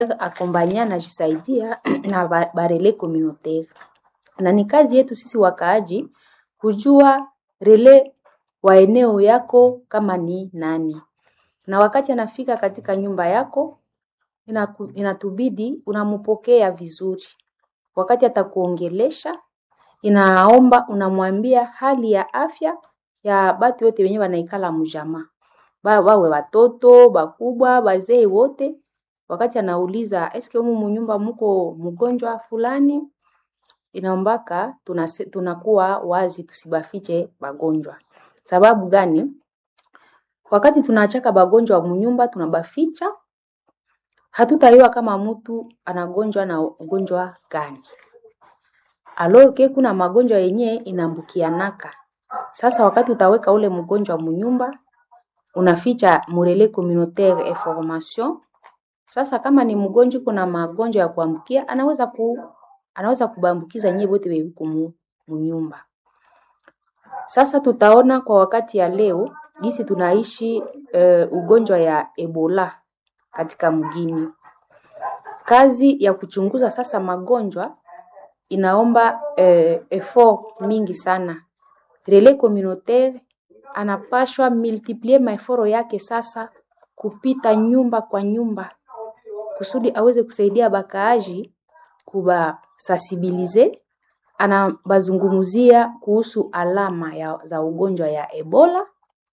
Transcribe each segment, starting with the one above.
akombanya najisaidia na ba- barele communautaire, na ni kazi yetu sisi wakaaji kujua rele wa eneo yako kama ni nani, na wakati anafika katika nyumba yako inaku, inatubidi unampokea vizuri. Wakati atakuongelesha, inaomba unamwambia hali ya afya ya batu yote wenye wanaikala mjamaa, ba wawe watoto bakubwa, bazee wote. Wakati anauliza eske humu munyumba muko mgonjwa fulani, inaombaka tunase, tunakuwa wazi, tusibafiche bagonjwa. Sababu gani? Wakati tunachaka bagonjwa munyumba tunabaficha, hatutayua kama mtu anagonjwa na ugonjwa gani. Alors ke kuna magonjwa yenye inambukianaka. Sasa wakati utaweka ule mgonjwa munyumba, unaficha murele communautaire information. Sasa kama ni mgonjwa kuna magonjwa ya kuambukia, anaweza ku anaweza kubambukiza nyie wote wewe mu munyumba. Sasa tutaona kwa wakati ya leo jinsi tunaishi eh, ugonjwa ya Ebola katika mgini. Kazi ya kuchunguza sasa magonjwa inaomba eh, effort mingi sana. Relais communautaire anapashwa multiplier maeforo yake sasa kupita nyumba kwa nyumba kusudi aweze kusaidia bakaaji kubasensibilize, anabazungumzia kuhusu alama ya, za ugonjwa ya Ebola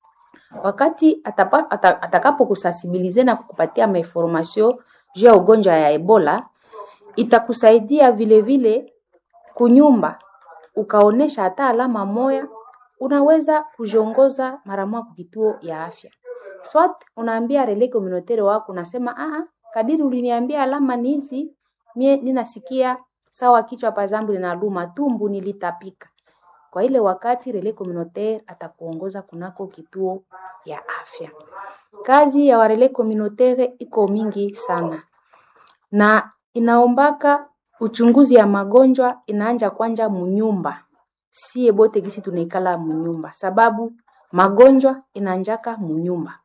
wakati atapa, ata, atakapo kusensibilize na kukupatia mainformasio juu ya ugonjwa ya Ebola, itakusaidia vile vile kunyumba ukaonesha hata alama moya, unaweza kujiongoza mara moja kwa kituo ya afya. Swat unaambia relais communautaire wako, unasema ah, kadiri uliniambia alama ni hizi, mie ninasikia sawa kichwa pazambu linaluma, tumbu nilitapika. Kwa ile wakati relais communautaire atakuongoza kunako kituo ya afya. Kazi ya warelais communautaire iko mingi sana na inaombaka uchunguzi ya magonjwa inaanja kwanja munyumba, sie bote gisi tunaikala munyumba, sababu magonjwa inaanjaka munyumba.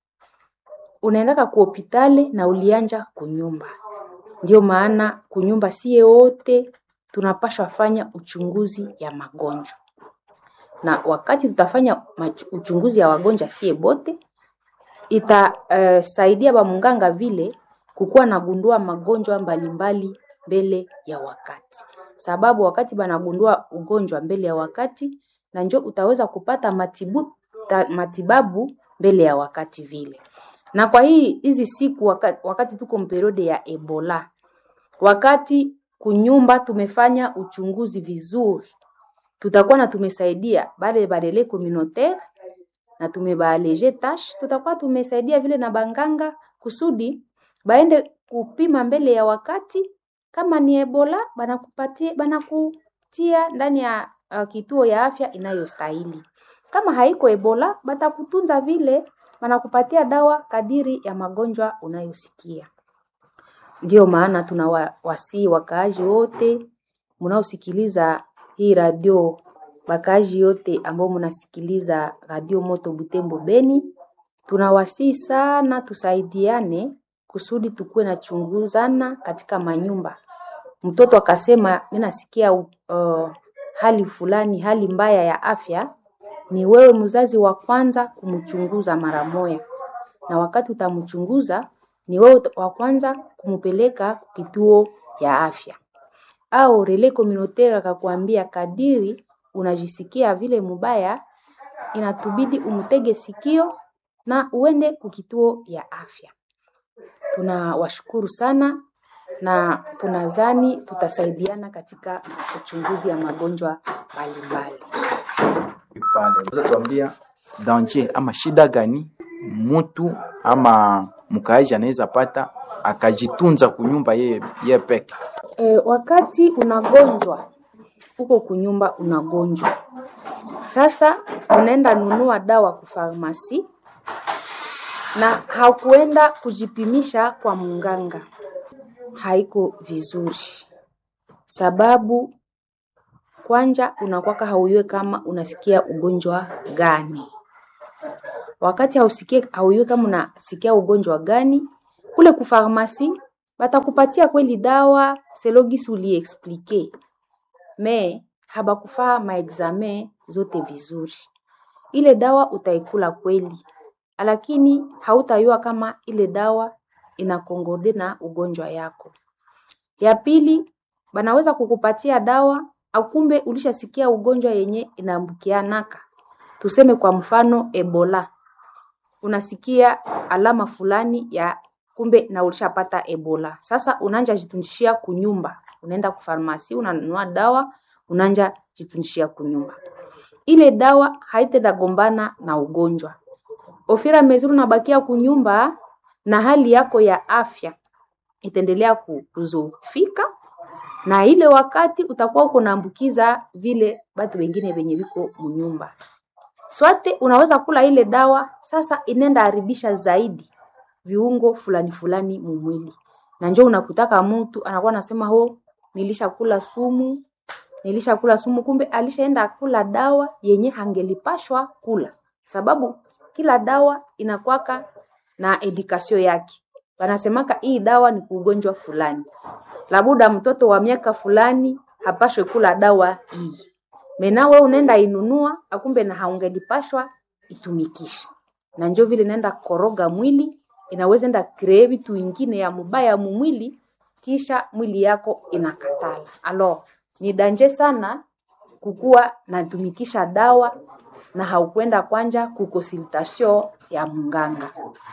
Unaendaka ku hopitali na ulianja kunyumba, ndio maana kunyumba sie wote tunapashwa fanya uchunguzi ya magonjwa, na wakati tutafanya machu- uchunguzi ya wagonjwa sie bote itasaidia uh, bamunganga vile kukuwa nagundua magonjwa mbalimbali mbele ya wakati, sababu wakati banagundua ugonjwa mbele ya wakati, na njo utaweza kupata matibu, ta, matibabu mbele ya wakati vile. Na kwa hii hizi siku wakati, wakati tuko mperiode ya Ebola, wakati kunyumba tumefanya uchunguzi vizuri, tutakuwa na tumesaidia bale barele communautaire na tumebaaleje tash, tutakuwa tumesaidia vile na banganga kusudi baende kupima mbele ya wakati. Kama ni Ebola banakupatia banakutia ndani ya uh, kituo ya afya inayostahili. Kama haiko Ebola batakutunza vile, banakupatia dawa kadiri ya magonjwa unayosikia. Ndiyo maana tunawasii wakaaji wote mnaosikiliza hii radio, wakaaji yote ambao mnasikiliza radio Moto Butembo Beni, tunawasii sana tusaidiane kusudi tukuwe na chunguzana katika manyumba. Mtoto akasema mimi nasikia uh, hali fulani, hali mbaya ya afya, ni wewe mzazi wa kwanza kumchunguza mara moja, na wakati utamchunguza ni wewe wa kwanza kumpeleka kituo ya afya. Au relais communautaire akakwambia kadiri unajisikia vile mubaya, inatubidi umtege sikio na uende kukituo ya afya. Tunawashukuru sana na tunazani tutasaidiana katika uchunguzi ya magonjwa mbalimbali. pale. Unaweza tuambia danger ama shida gani mtu ama mkaaji anaweza pata akajitunza kunyumba yeye ye peke? E, wakati unagonjwa uko kunyumba unagonjwa, sasa unaenda nunua dawa kufarmasi na hakuenda kujipimisha kwa munganga, haiko vizuri, sababu kwanja unakwaka hauyue kama unasikia ugonjwa gani. Wakati hausikie hauyue kama unasikia ugonjwa gani, kule kufarmasi batakupatia kweli dawa selogisi uliexplike me habakufaa maexame zote vizuri. Ile dawa utaikula kweli, lakini hautayua kama ile dawa inakongode na ugonjwa yako. Ya pili, banaweza kukupatia dawa akumbe ulishasikia ugonjwa yenye inaambukianaka. Tuseme kwa mfano Ebola. Unasikia alama fulani ya kumbe na ulishapata Ebola. Sasa unanja jitundishia kunyumba. Unaenda kufarmasi, unanunua dawa, unanja jitundishia kunyumba. Ile dawa haitenda gombana na ugonjwa. Ofira mezuru unabakia kunyumba na hali yako ya afya itaendelea kuzofika na ile wakati utakuwa uko naambukiza vile batu wengine wenye viko munyumba. Swate unaweza kula ile dawa sasa inenda haribisha zaidi viungo fulani fulani mumwili. Na njoo unakutaka mtu anakuwa anasema ho nilishakula sumu, nilishakula sumu kumbe alishaenda kula dawa yenye hangelipashwa kula. Sababu kila dawa inakwaka na edikasio yake. Wanasemaka hii dawa ni kugonjwa fulani. Labuda mtoto wa miaka fulani hapashwe kula dawa hii. Menawe unaenda inunua akumbe na haungelipashwa itumikisha. Na njo vile naenda koroga mwili, inaweza enda kree vitu ingine ya mubaya mumwili, kisha mwili yako inakatala. Alo, ni danje sana kukuwa natumikisha dawa na haukwenda kwanja kukonsultasio ya munganga.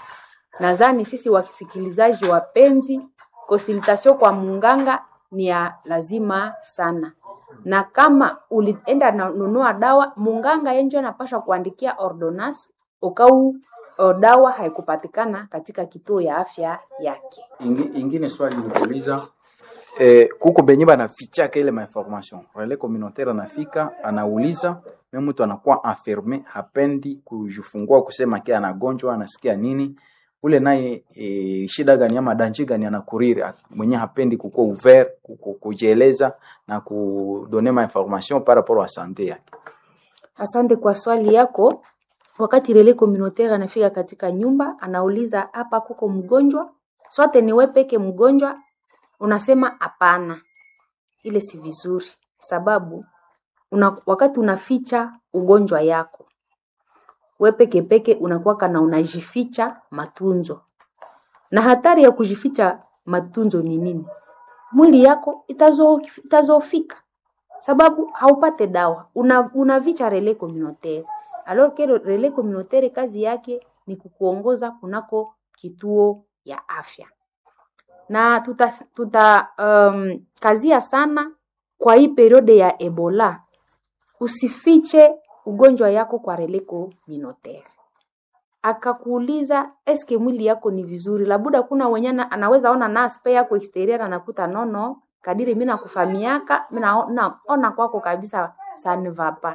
Nadhani sisi wakisikilizaji wapenzi, konsultasio kwa munganga ni ya lazima sana. Na kama ulienda na nunua dawa, munganga yenjo anapasha kuandikia ordonance ukau o, dawa haikupatikana katika kituo ya afya yake. Ingi, ingine swali nikuuliza eh, kuko benye banafichaka ile mainformation relais communautaire anafika anauliza me mtu anakuwa enferme hapendi kujifungua kusema ke anagonjwa anasikia nini ule naye e, shida gani ama danje gani anakuriri mwenye hapendi kukuwa ouvert kuku- kujieleza na kudone ma information par rapport à sante yake Asante kwa swali yako. Wakati relais communautaire anafika katika nyumba, anauliza hapa kuko mgonjwa, swate ni wewe peke mgonjwa, unasema hapana, ile si vizuri, sababu una, wakati unaficha ugonjwa yako we peke peke unakuwaka na unajificha matunzo, na hatari ya kujificha matunzo ni nini? Mwili yako itazo, itazofika sababu haupate dawa, una, unavicha relais communautaire alors que relais communautaire kazi yake ni kukuongoza kunako kituo ya afya na tuta, tuta um, kazia sana kwa hii periode ya Ebola, usifiche ugonjwa yako kwa relais communautaire. Akakuuliza eske mwili yako ni vizuri, labuda kuna wenye na- anaweza ona na spare yako exterior anakuta nono, kadiri mimi nakufahamiaka mimi naona ona kwako kabisa ça ne va pas.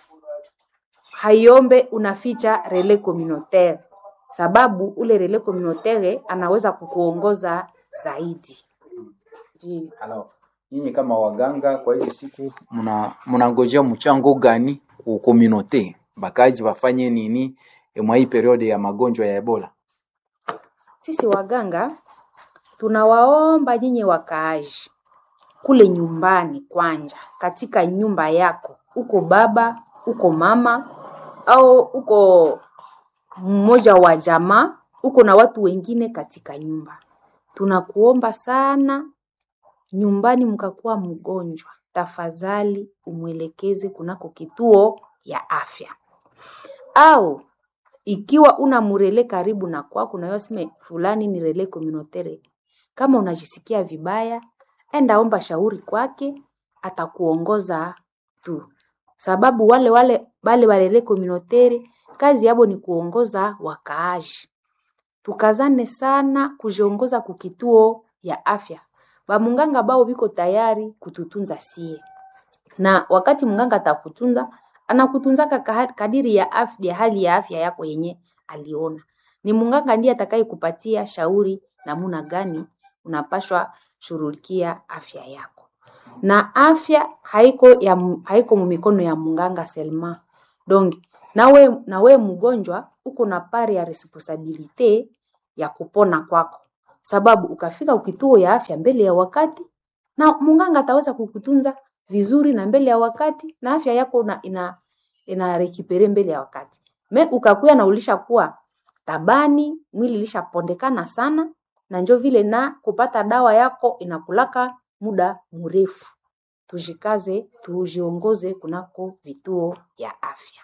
Haiombe unaficha relais communautaire, sababu ule relais communautaire anaweza kukuongoza zaidi. Ndiyo. alors nyinyi kama waganga kwa hizi siku mna mnangojea mchango gani ku communauté bakaji bafanye nini eh, mwa hii periode ya magonjwa ya Ebola Sisi waganga tunawaomba nyinyi wakaaji kule nyumbani kwanja, katika nyumba yako, uko baba, uko mama au uko mmoja wa jamaa, uko na watu wengine katika nyumba, tunakuomba sana, nyumbani mkakuwa mgonjwa, tafadhali umwelekeze kunako kituo ya afya au ikiwa una murele karibu na kwako na yoseme fulani ni relais communautaire, kama unajisikia vibaya, enda omba shauri kwake, atakuongoza tu, sababu wale wale wale wa relais communautaire kazi yabo ni kuongoza wakaaji. Tukazane sana kujiongoza kukituo ya afya, bamunganga bao biko tayari kututunza sie na wakati mganga atakutunza anakutunzaka kaha- kadiri ya afya, hali ya afya yako yenye aliona. Ni mganga ndiye atakayekupatia shauri namuna gani unapashwa shughulikia afya yako, na afya haiko ya mu- haiko mumikono ya mganga selma donc nawe nawe mgonjwa uko na pari ya responsabilite ya kupona kwako, sababu ukafika kituo ya afya mbele ya wakati na munganga ataweza kukutunza vizuri na mbele ya wakati na afya yako una, ina ina rekipere mbele ya wakati me ukakuya na ulisha kuwa tabani mwili ilishapondekana sana na njo vile na kupata dawa yako inakulaka muda mrefu tujikaze tujiongoze kunako vituo ya afya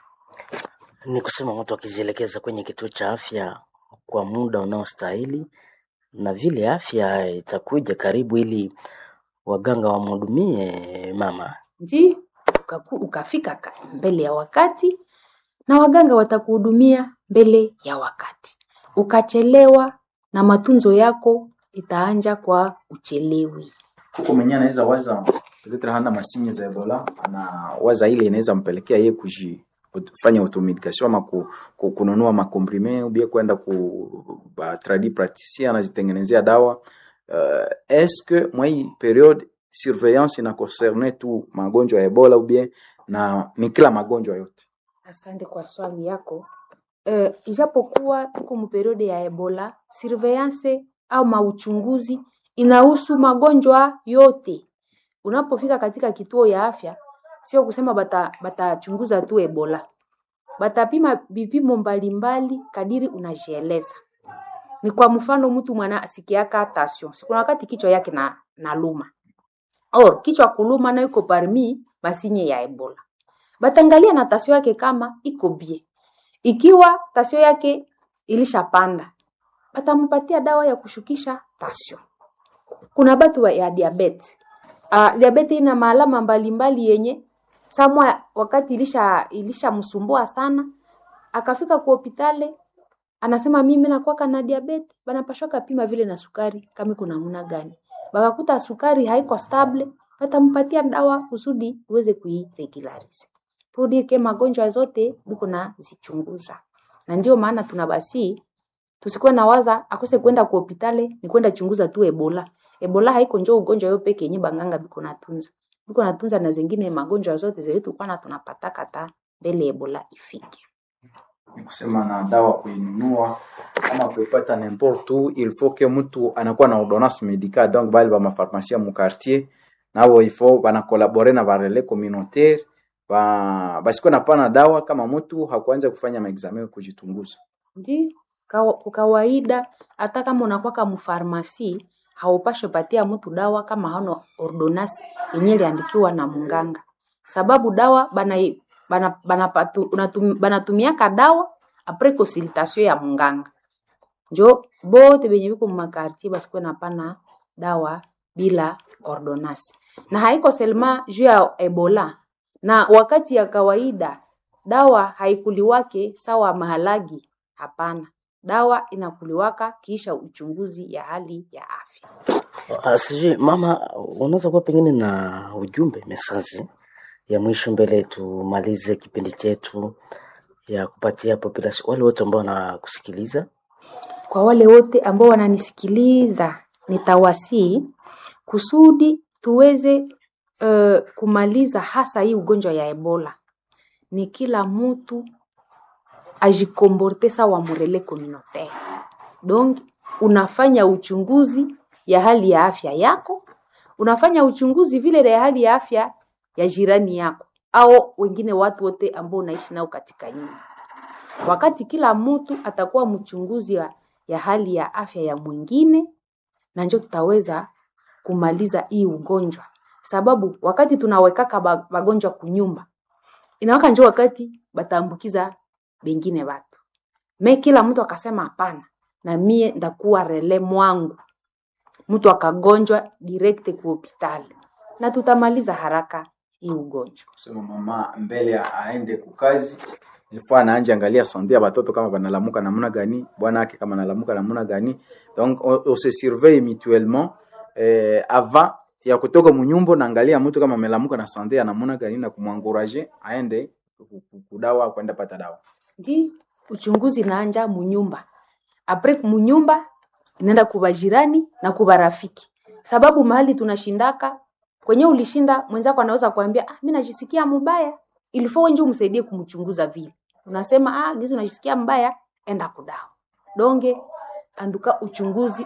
Ni kusema mtu akijielekeza kwenye kituo cha afya kwa muda unaostahili, na vile afya itakuja karibu, ili waganga wamhudumie mama. nji ukaku, ukafika ka- mbele ya wakati na waganga watakuhudumia mbele ya wakati ukachelewa na matunzo yako itaanja kwa uchelewi huko mwenyewe anaweza waza peut-être hana masinye za ebola anawaza ile inaweza mpelekea yeye kuji kufanya automedication ama ku, ku, kununua makomprime ubie kwenda ku ba tradi praticien anazitengenezea dawa uh, est-ce que mwa hii periode surveillance ina concerne tu magonjwa ya ebola ubie na ni kila magonjwa yote Asante kwa swali yako. Uh, ijapokuwa tuko muperiode ya Ebola, surveillance au mauchunguzi inahusu magonjwa yote. Unapofika katika kituo ya afya, sio kusema bata batachunguza tu Ebola, batapima vipimo mbalimbali kadiri unajieleza. Ni kwa mfano, mtu mwana asikiaka tension, sikuna wakati kichwa yake na naluma or kichwa kuluma na iko parmi masinye ya Ebola batangalia na tasio yake kama iko bie. Ikiwa tasio yake ilishapanda, batampatia dawa ya kushukisha tasio. Kuna batu wa ya diabete. Uh, diabete ina maalama mbalimbali yenye samwa wakati ilisha ilishamsumbua sana, akafika kwa hospitali anasema mimi nakwaka na diabete, banapashwa kapima vile na sukari kama kuna namna gani. Bakakuta sukari haiko stable, batampatia dawa kusudi uweze kuiregularize pour dire que magonjwa zote biko na zichunguza, na ndio maana tunabasi tusikuwe na waza akose kwenda kwa hospitali ni kwenda chunguza tu Ebola. Ebola haiko njoo ugonjwa yo peke yenye banganga biko natunza, biko natunza na zingine magonjwa zote zetu kwana tunapataka ta mbele Ebola ifike. ni kusema na dawa kuinunua ama kuipata n'importe où il faut que mtu anakuwa na ordonnance médicale donc bali ba mafarmacia mu quartier nabo il faut bana collaborer na ba relais communautaire ba basikuwe napana dawa kama mtu hakuanza kufanya maexamen kujitunguza Ndi kawa- kwa kawaida hata kama unakwaka mfarmasi haupashe patia mtu dawa kama hana ordonance yenye iliandikiwa na munganga, sababu dawa bana bana bana patu, unatum, banatumiaka dawa apres consultation ya munganga. Njo bote benye biko mumakartier basikuwe napana dawa bila ordonance, na haiko selma juu ya Ebola na wakati ya kawaida dawa haikuliwake sawa mahalagi hapana dawa inakuliwaka kisha uchunguzi ya hali ya afya Ah, Sijui mama, unaweza kuwa pengine na ujumbe mesaji ya mwisho mbele tumalize kipindi chetu ya kupatia population wale wote ambao wanakusikiliza. kwa wale wote ambao wananisikiliza nitawasii kusudi tuweze uh, kumaliza hasa hii ugonjwa ya ebola ni kila mtu ajikomborte sawa murele communautaire donc unafanya uchunguzi ya hali ya afya yako unafanya uchunguzi vile ya hali ya afya ya jirani yako au wengine watu wote ambao unaishi nao katika nyumba wakati kila mtu atakuwa mchunguzi ya, ya hali ya afya ya mwingine na njo tutaweza kumaliza hii ugonjwa sababu wakati tunawekaka ba- bagonjwa kunyumba inawaka njo wakati bataambukiza bengine watu me kila mtu akasema hapana na mie ndakuwa rele mwangu mtu akagonjwa direct ku hospitali na tutamaliza haraka hii ugonjwa kusema mama mbele aende kukazi ilikuwa anaanja angalia sante ya batoto kama banalamuka namna gani bwana yake kama analamuka namna gani donc on, on se surveille mutuellement eh, avant ya kutoka munyumba naangalia mtu kama amelamuka na sante ya namna gani na kumwanguraje aende ku- ku- kudawa kwenda pata dawa ndi uchunguzi naanja munyumba apres munyumba inaenda kuba jirani na kuba rafiki sababu mahali tunashindaka kwenye ulishinda mwenzako anaweza kuambia ah, mi najisikia mubaya ilifo wenje umsaidie kumchunguza vile unasema ah, gizi unajisikia mbaya enda kudawa donge anduka uchunguzi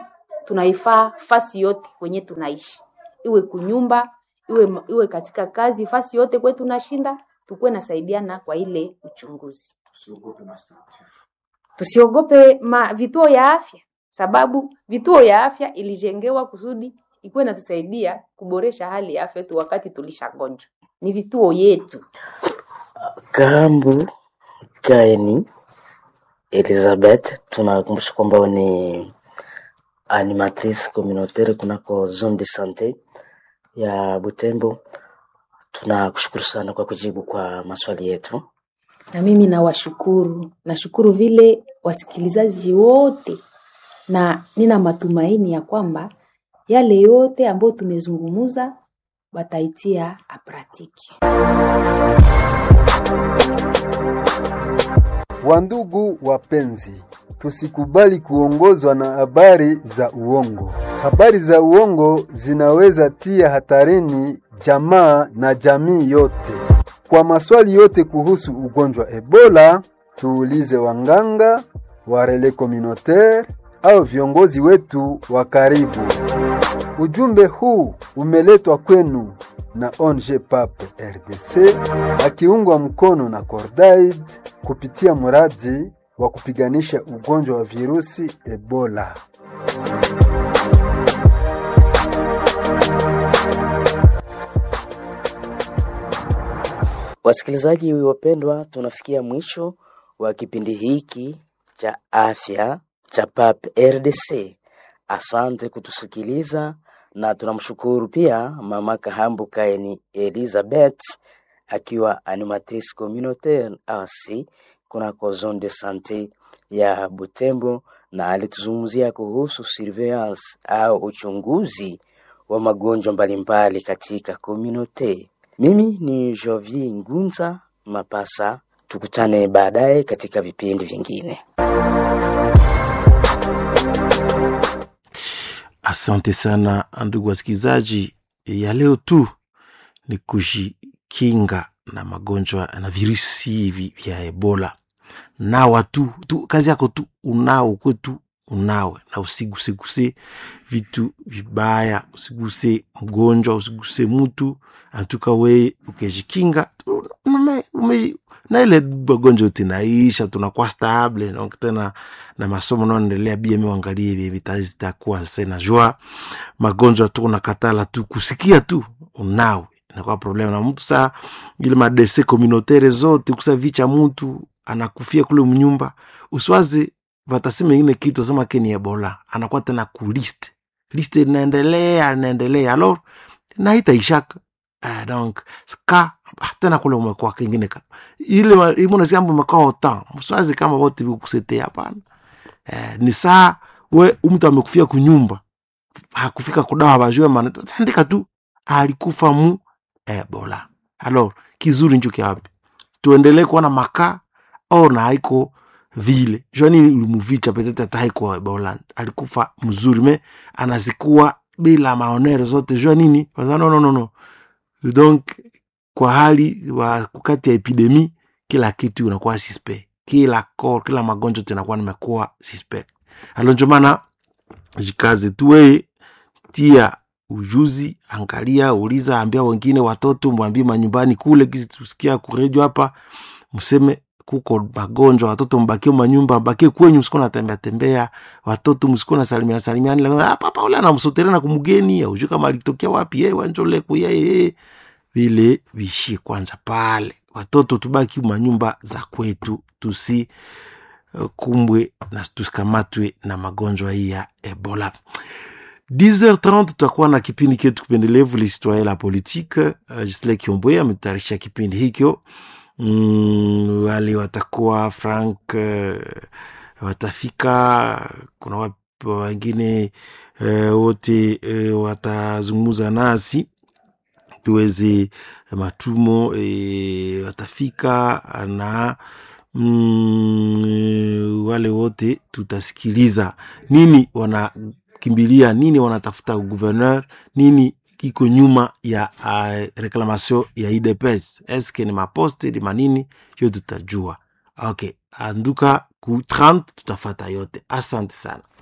tunaifaa fasi yote kwenye tunaishi, iwe kunyumba, iwe, iwe katika kazi, fasi yote kwe tunashinda, tukuwe nasaidiana kwa ile uchunguzi. Tusiogope mastructure. Tusiogope ma, vituo ya afya, sababu vituo ya afya ilijengewa kusudi ikuwe natusaidia kuboresha hali ya afya yetu wakati tulishagonjwa. Ni vituo yetu. Kambu Kaini Elizabeth, tunakumbusha kwamba wewe ni animatrice communautaire kunako zone de sante ya Butembo. Tunakushukuru sana kwa kujibu kwa maswali yetu. Na mimi nawashukuru, nashukuru vile wasikilizaji wote, na nina matumaini ya kwamba yale yote ambayo tumezungumuza wataitia apratiki. Wandugu wapenzi, tusikubali kuongozwa na habari za uongo. Habari za uongo zinaweza tia hatarini jamaa na jamii yote. Kwa maswali yote kuhusu ugonjwa Ebola, tuulize wanganga, warele communautaire au viongozi wetu wa karibu. Ujumbe huu umeletwa kwenu na ONG PAP RDC akiungwa mkono na Cordaid kupitia mradi wa kupiganisha ugonjwa wa virusi Ebola. Wasikilizaji wapendwa, tunafikia mwisho wa kipindi hiki cha afya cha PAP RDC. Asante kutusikiliza na tunamshukuru pia mama Kahambu Kaini Elizabeth akiwa animatrice communautaire asi kunako zone de sante ya Butembo, na alituzungumzia kuhusu surveillance au uchunguzi wa magonjwa mbalimbali katika community. Mimi ni Jovi Ngunza Mapasa, tukutane baadaye katika vipindi vingine. Asante sana ndugu wasikilizaji, ya leo tu ni kujikinga na magonjwa na virusi hivi vya Ebola. Nawa tu, tu kazi yako tu unao kwetu unawe, na usiguseguse vitu vibaya, usiguse mgonjwa, usiguse mtu antuka. We ukejikinga ume- ume- na ile magonjwa yote naisha, tunakuwa stable donc tena na masomo naendelea bia, miangalie vye vitazitakuwa sasa. Najua magonjwa tu unakatala tu kusikia tu unawe inakuwa problem na mtu saa ile madese communautaire zote kusa vicha mtu anakufia kule mnyumba, uswaze vatasema ingine kitu sema ke ni Ebola, anakuwa tena ku list list inaendelea inaendelea, alors na itaishaka uh, donc ka ah, tena kule umekuwa kingine ka ile ma- imuna siambo umekuwa otan mswazi kama wote vikusete hapana. Eh, ni saa we mtu amekufia kunyumba hakufika kudawa bajue maana andika tu alikufa mu Ebola. Alors kizuri njo kiapi tuendelee kuona makaa au na haiko vile jwani limuvicha petete hata haiko Ebola, alikufa mzuri me anazikuwa bila maonere zote jua nini Kwanza no, no, no, no. donc kwa hali wa kati ya epidemi kila kitu unakuwa suspect kila kor kila magonjwa tunakuwa nimekuwa suspect alo njo maana jikaze tuwe tia ujuzi angalia uliza ambia wengine watoto mwambie manyumbani kule kisi tusikia kuredio hapa mseme kuko magonjwa watoto mbakie manyumba mbakie kwenyu msiko natembea tembea watoto msiko na salimiana salimiana hapa hapa ule anamsotelea na kumgeni aujue kama alitokea wapi yeye wanjole kuya yeye vile vishie kwanza pale watoto tubaki manyumba za kwetu tusi uh, kumbwe na tusikamatwe na magonjwa hii ya ebola 10h30 tutakuwa na kipindi ketu kipendelevu l'histoire la politique uh, Gisle Kiombwe ametayarisha kipindi hikyo mm, wale watakuwa frank uh, watafika kuna wap- wengine uh, wote uh, watazungumza nasi tuweze matumo e, watafika na mm, wale wote tutasikiliza nini wanakimbilia nini wanatafuta gouverneur nini iko nyuma ya uh, reclamation ya idps eske ni maposte ni manini hiyo tutajua okay anduka ku 30 tutafata yote asante sana